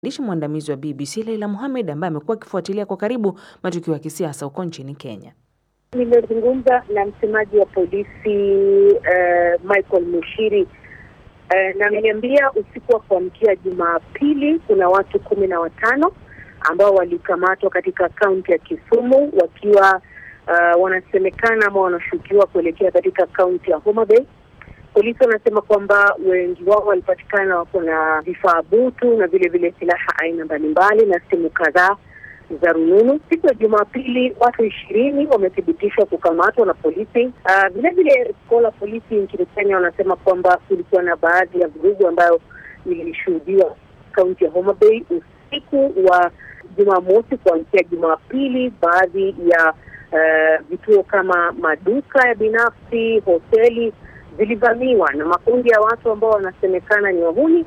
Mwandishi mwandamizi wa BBC Leila Mohamed ambaye amekuwa akifuatilia kwa karibu matukio ya kisiasa huko nchini Kenya. Nimezungumza na msemaji wa polisi uh, Michael Mushiri uh, na ameniambia usiku wa kuamkia Jumapili kuna watu kumi na watano ambao walikamatwa katika kaunti ya Kisumu wakiwa uh, wanasemekana ama wanashukiwa kuelekea katika kaunti ya Homa Bay. Polisi wanasema kwamba wengi wao walipatikana wako na vifaa butu na vile vile silaha aina mbalimbali na simu kadhaa za rununu. Siku ya Jumapili watu ishirini wamethibitishwa kukamatwa na polisi. Uh, vile vile kituo la polisi nchini Kenya wanasema kwamba kulikuwa na baadhi ya vurugu ambayo ilishuhudiwa kaunti ya Homa Bay usiku wa Jumamosi kuamkia Jumapili. Baadhi ya uh, vituo kama maduka ya binafsi, hoteli zilivamiwa na makundi ya watu ambao wanasemekana ni wahuni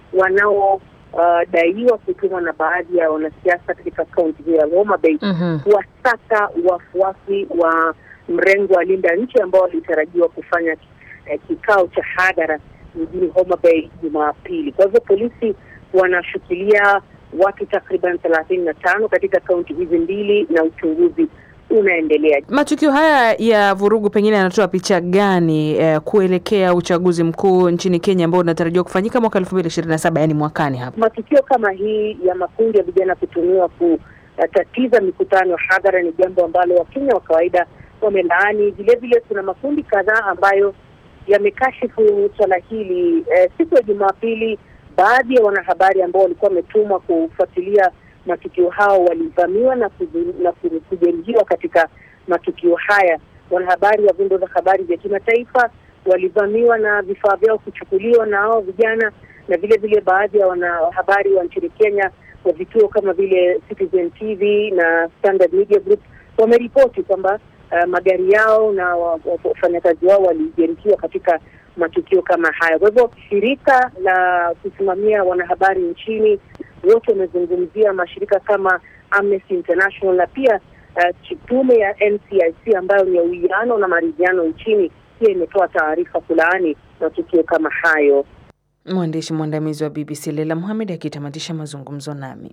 wanaodaiwa uh, kutumwa na baadhi ya wanasiasa katika kaunti hiyo ya Homa Bay Mhm. kuwasaka wafuasi wa mrengo wa Linda Nchi ambao walitarajiwa kufanya eh, kikao cha hadhara mjini Homa Bay Jumapili. Kwa hivyo polisi wanashikilia watu takriban thelathini na tano katika kaunti hizi mbili na uchunguzi unaendelea. Matukio haya ya vurugu pengine yanatoa picha gani eh, kuelekea uchaguzi mkuu nchini Kenya ambao unatarajiwa kufanyika mwaka 2027 yani mwakani hapa? Matukio kama hii ya makundi ya vijana kutumiwa kutatiza mikutano ya hadhara ni jambo ambalo Wakenya wa kawaida wamelaani. Vile vile kuna makundi kadhaa ambayo yamekashifu swala hili. Eh, siku ya Jumapili, baadhi ya wanahabari ambao walikuwa wametumwa kufuatilia matukio hao walivamiwa na kuzu- na ku- kujeruhiwa katika matukio haya. Wanahabari wa vyombo vya habari vya kimataifa walivamiwa na vifaa vyao kuchukuliwa na hao vijana, na vile vile baadhi ya wanahabari wa nchini Kenya wa vituo kama vile Citizen TV na Standard Media Group wameripoti kwamba uh, magari yao na wa- wa- wafanyakazi wao walijeruhiwa katika matukio kama haya. Kwa hivyo shirika la kusimamia wanahabari nchini wote wamezungumzia mashirika kama Amnesty International na pia uh, tume ya NCIC ambayo ni ya uwiano na maridhiano nchini pia imetoa taarifa kulaani matukio kama hayo. Mwandishi mwandamizi wa BBC Leila Mohamed akitamatisha mazungumzo nami.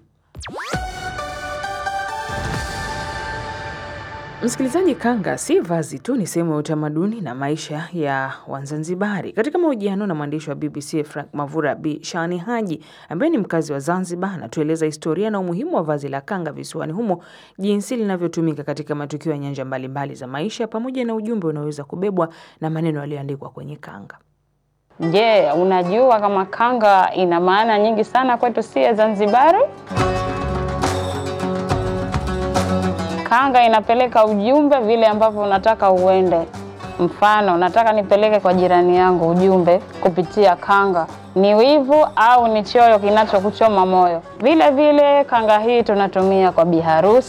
Msikilizaji, kanga si vazi tu, ni sehemu ya utamaduni na maisha ya Wazanzibari. Katika mahojiano na mwandishi wa BBC Frank Mavura, Bi Shani Haji ambaye ni mkazi wa Zanzibar, anatueleza historia na umuhimu wa vazi la kanga visiwani humo, jinsi linavyotumika katika matukio ya nyanja mbalimbali za maisha, pamoja na ujumbe unaoweza kubebwa na maneno yaliyoandikwa kwenye kanga. Je, unajua kama kanga ina maana nyingi sana kwetu si Zanzibari? Kanga inapeleka ujumbe vile ambavyo unataka uende. Mfano, nataka nipeleke kwa jirani yangu ujumbe kupitia kanga, ni wivu au ni choyo kinachokuchoma moyo. Vile vile kanga hii tunatumia kwa biharusi